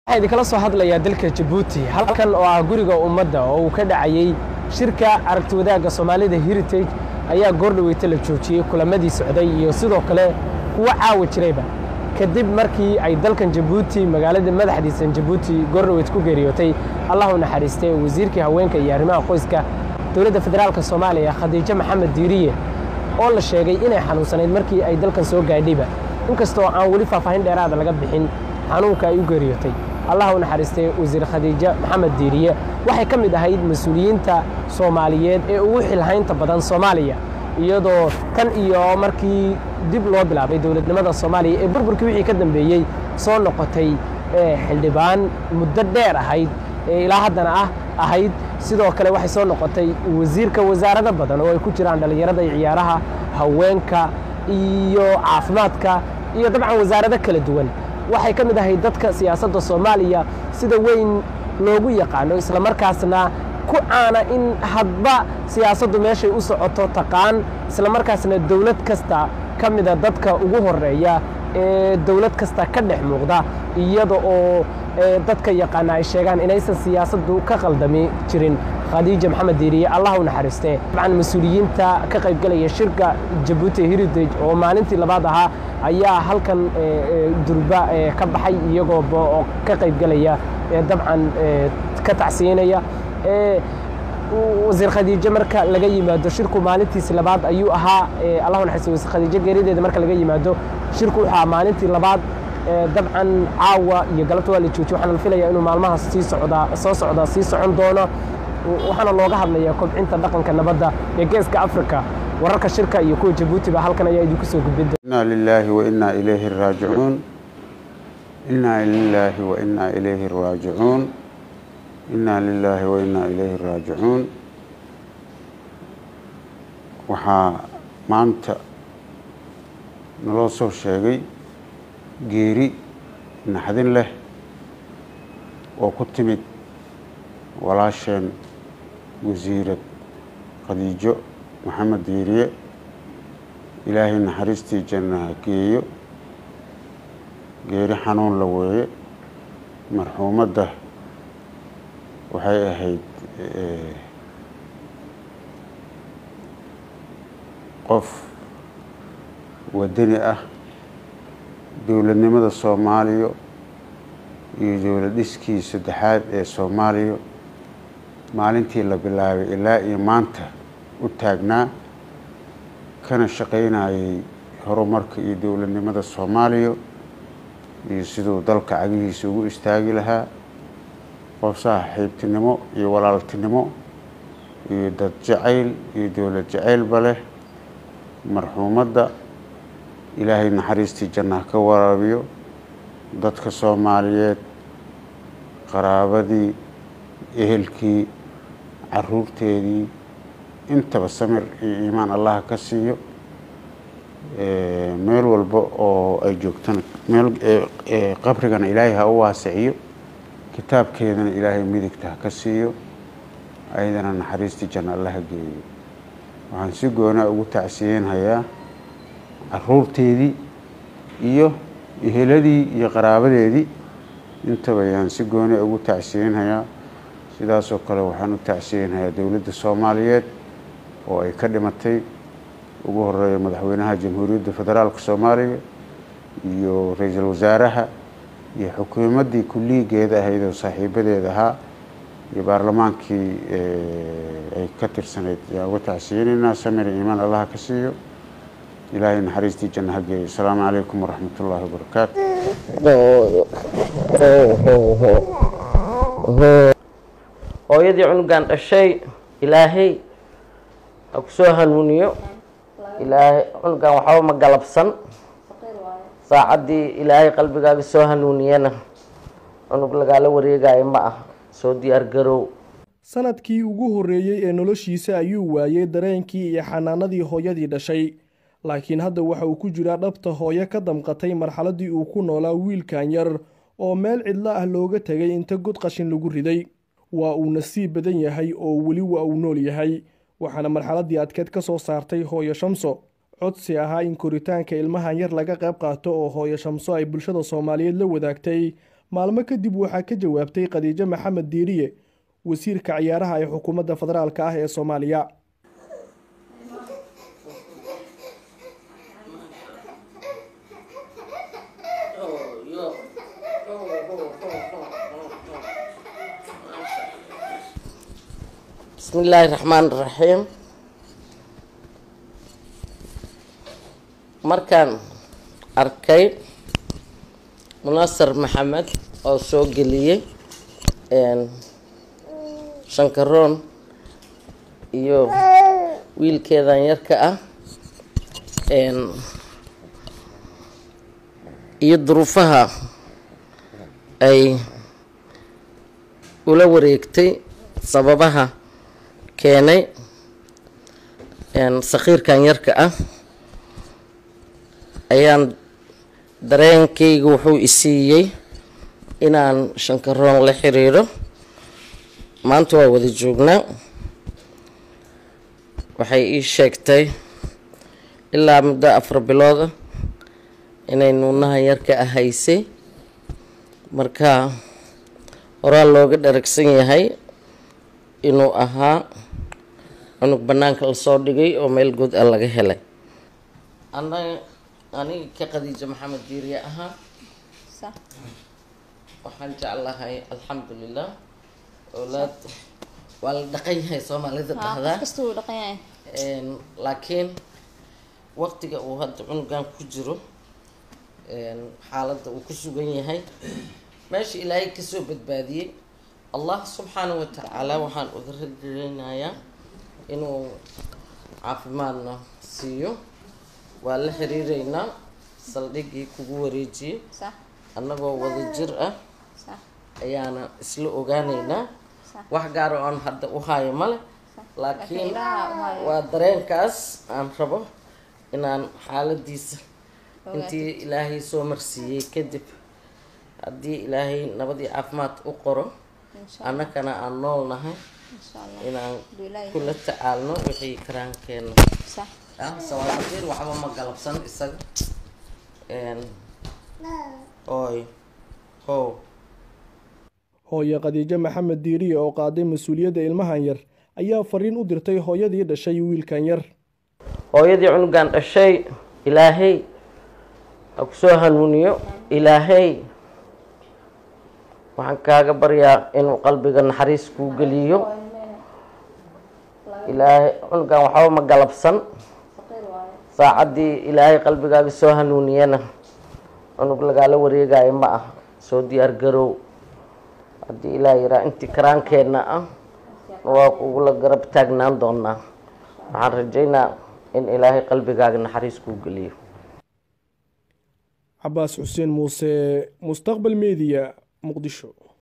waxaa idinkala soo hadlayaa dalka jabuuti halkan oo ah guriga ummadda oo uu ka dhacayey shirka aragti wadaagga soomaalida heritage ayaa goordhaweyta la joojiyey kulamadii socday iyo sidoo kale kuwa caawa jirayba kadib markii ay dalkan jabuuti magaalada madaxdiisan jabuuti goordhaweyt ku geeriyootay allah u naxariistay wasiirkii haweenka iyo arrimaha qoyska dowladda federaalka soomaaliya khadiijo maxamed diiriye oo la sheegay inay xanuunsanayd markii ay dalkan soo gaadhayba inkastoo aan weli faahfaahin dheeraada laga bixin xanuunka ay u geeriyootay allah u naxariistay wasiir khadiijo maxamed diiriye waxay ka mid ahayd mas-uuliyiinta soomaaliyeed ee ugu xilhaynta badan soomaaliya iyadoo tan iyo markii dib loo bilaabay dowladnimada soomaaliya ee burburkii wixii ka dambeeyey soo noqotay xildhibaan muddo dheer ahayd ee ilaa haddana ah ahayd sidoo kale waxay soo noqotay wasiirka wasaarado badan oo ay ku jiraan dhallinyarada iyo ciyaaraha haweenka iyo caafimaadka iyo dabcan wasaarado kala duwan waxay ka mid ahayd dadka siyaasadda soomaaliya sida weyn loogu yaqaano islamarkaasna ku caana in hadba siyaasaddu meeshay u socoto taqaan islamarkaasna dowlad kasta ka mida dadka ugu horeeya ee dowlad kasta ka dhex muuqda iyada oo dadka yaqaana ay sheegaan inaysan siyaasaddu ka qaldami jirin khadiija maxamed diiriye allah u naxariistee dabcan mas-uuliyiinta ka qaybgalaya shirka jabuuti heritage oo maalintii labaad ahaa ayaa halkan durba ka baxay iyagoo ka qaybgalaya dabcan ka tacsiinaya wasiir khadiijo marka laga yimaado shirku maalintiisi labaad ayuu ahaa allahu naxariisto wasiir khadiijo geerideeda marka laga yimaado shirku wuxuu ahaa maalintii labaad dabcan caawa iyo galabta waa la joojiye waxaana la filayaa inuu maalmahaas sii socdaa soo socdaa sii socon doono waxaana looga hadlayaa kobcinta dhaqanka nabadda ee geeska afrika wararka shirka iyo kuwa jabuuti ba halkan ayaa idinku soo gudbin inaa lilaahi wa innaa ilayhi raajicuun innaa lilaahi wa innaa ilayhi raajicuun innaa lilaahi wa innaa ilayhi raajicuun waxaa maanta naloo soo sheegay geeri naxdin leh oo ku timid walaasheen wasiirad khadiijo maxamed diiriye ilaahay naxariistii janna ha geeyo geeri xanuun la weeye marxuumadda waxay ahayd qof wadani ah dowladnimada soomaaliya iyo dowlad dhiskii saddexaad ee soomaaliya maalintii la bilaabay ilaa iyo maanta u taagnaa kana shaqaynayay horumarka iyo dowladnimada soomaaliya iyo siduu dalka cagihiisa ugu istaagi lahaa qof saaxiibtinimo iyo walaaltinimo iyo dad jacayl iyo dowlad jacaylba leh marxuumadda ilaahay naxariistii jannaha ka waraabiyo dadka soomaaliyeed qaraabadii ehelkii caruurteedii intaba samir iyo iimaan allaha ka siiyo meel walba oo ay joogtana meel qabrigana ilaahay ha u waasiciyo kitaabkeedana ilaahay midigta ha ka siiyo ayadana naxariistii janna allaha geeyo waxaan si goonaa ugu tacsiyeynhayaa caruurteedii iyo eheladii iyo qaraabadeedii intaba ayaan si gooni ugu tacsiyeynhayaa sidaasoo kale waxaan u tacsiyeynhayaa dowladda soomaaliyeed oo ay ka dhimatay ugu horeeya madaxweynaha jamhuuriyadda federaalka soomaaliya iyo ra-iisul wasaaraha iyo xukuumaddii kulliigeeda ahayd oo saaxiibadeed ahaa iyo baarlamaankii ay ka tirsanayd ayaan uga tacsiyeyneynaa samir iimaan allaha ka siiyo ilaahay naxariistii janna ha geeyo asalaamu calaykum waraxmat ullaahi wabarakaatu hooyadii cunugan dhashay ilaahay ha ku soo hanuuniyo ilaahay cunugan waxba ma galabsan saacaddii ilaahay qalbigaaga soo hanuuniyana cunug lagaala wareegayo ma ah soo diyaar garow sanadkii ugu horreeyey ee noloshiisa ayuu waayey dareenkii iyo xanaanadii hooyadii dhashay laakiin hadda waxa uu ku jiraa dhabta hooyo ka damqatay marxaladdii uu ku noolaa wiilkan yar oo meel cidlo ah looga tegay inta god qashin lagu riday waa uu nasiib badan yahay oo weli waa uu nool yahay waxaana marxaladdii adkeed ka soo saartay hooyo shamso codsi ahaa in koritaanka ilmahan yar laga qayb qaato oo hooyo shamso ay bulshada soomaaliyeed la wadaagtay maalmo kadib waxaa ka jawaabtay khadiijo maxamed diiriye wasiirka ciyaaraha ee xukuumadda federaalk ah ee soomaaliya bismi illaahi raxmaan raxiim markaan arkay munasar maxamed oo soo geliyey shankaroon iyo wiilkeedan yarka ah iyo duruufaha ay ula wareegtay sababaha keenay sakiirkan yarka ah ayaan dareenkayga wuxuu isiiyey inaan shankaroon la xiriiro maanta waa wada joognaa waxay ii sheegtay ilaa muddo afar bilooda inay nuunaha yarka ah haysay marka horaa looga dharagsan yahay inuu ahaa cunug bannaanka lasoo dhigay oo meel good a laga helay anaga aniga ka khadiijo maxamed diiriye ahaa waxaan jeclahay alxamdulilah owlaad waa la dhaqan yahay soomaalida dhahdaa laakiin waqtiga uu hadda cunugan ku jiro xaaladda uu ku sugan yahay meesha ilaahay kasoo badbaadiyey allah subxaana wa tacaala waxaan uga ragelinayaa inuu caafimaadna siiyo waa la xiriireynaa saldhigii kugu wareejiyey annagoo wada jir ah ayaana isla ogaaneynaa wax gaar oo aan hadda u haayo male laakiin waa dareenkaas aan rabo inaan xaaladiisa intii ilaahay soo marsiiyey kadib haddii ilaahay nabadii caafimaad u qoro annakana aan nool nahay inaan kula tacaalno wixii karaankeena sawaadiir waxba ma galabsan isaga oy ho hooye khadiijo maxamed diiriye oo qaaday mas-uuliyadda ilmahan yar ayaa fariin u dirtay hooyadii dhashay wiilkan yar hooyadii cunugan dhashay ilaahay ha ku soo hanuuniyo ilaahay waxaan kaaga baryaa inuu qalbiga naxariis kuu geliyo ilaahay cunugan waxba ma galabsan saacaddii ilaahay qalbigaaga soo hanuuniyana cunug lagaala wareegayo ma ah soo diyaar garow haddii ilaa yaraa intii karaankeenna ah waa kugula garab taagnaan doonaa waxaan rajaynaa in ilaahay qalbigaaga naxariis kuu geliyo cabaas xuseen muuse mustaqbal mediya muqdisho